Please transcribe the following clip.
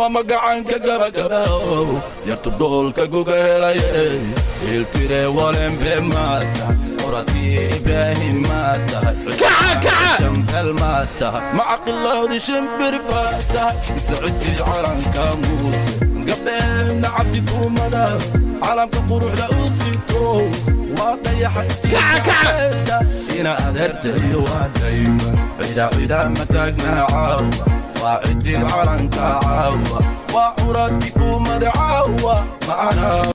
waa magacanka gabagabow yartu dhoolka guga helaye iltire walembe maa tahay qoradii ibraahim maa tahay jambel maa tahay macaqilowdi shimbir baa tahay sacidii calanka muuse gabdheedna cabdi kuumada calamka quruxda u sito waa dayaxaytiaeda ina adeertayo waa dayman cida cida mataagnaa caawa waa cidii calanka caawa waa curadkii kuumada caawa macana